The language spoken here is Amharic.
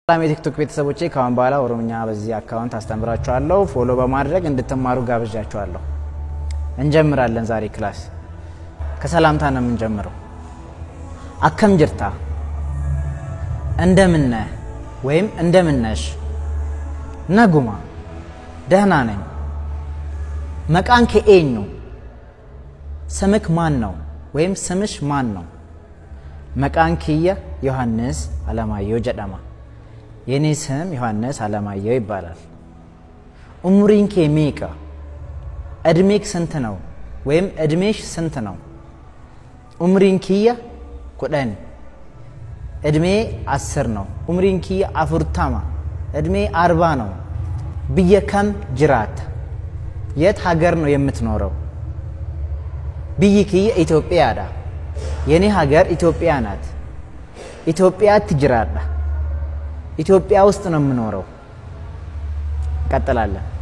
ሰላም የቲክቶክ ቤተሰቦቼ፣ ካሁን በኋላ ኦሮምኛ በዚህ አካውንት አስተምራችኋለሁ። ፎሎ በማድረግ እንድትማሩ ጋብዣችኋለሁ። እንጀምራለን። ዛሬ ክላስ ከሰላምታ ነው የምንጀምረው። አከም ጅርታ፣ እንደምነ ወይም እንደምነሽ። ነጉማ፣ ደህና ነኝ። መቃን ከኤኙ፣ ስምክ ማን ነው ወይም ስምሽ ማን ነው? መቃን ክየ ዮሐንስ አለማየሁ ጀደማ የኔ ስም ዮሐንስ አለማየሁ ይባላል። ኡሙሪን ኬ ሚቀ እድሜክ ስንት ነው ወይም እድሜሽ ስንት ነው? ኡምሪን ኪየ ኩደን እድሜ አስር ነው። ኡምሪን ኪየ አፉርታማ እድሜ አርባ ነው። ብየ ከም ጅራት የት ሀገር ነው የምትኖረው? ብይ ክየ ኢትዮጵያ ዳ የኔ ሀገር ኢትዮጵያ ናት። ኢትዮጵያ ትጅራዳ ኢትዮጵያ ውስጥ ነው የምኖረው። እንቀጥላለን።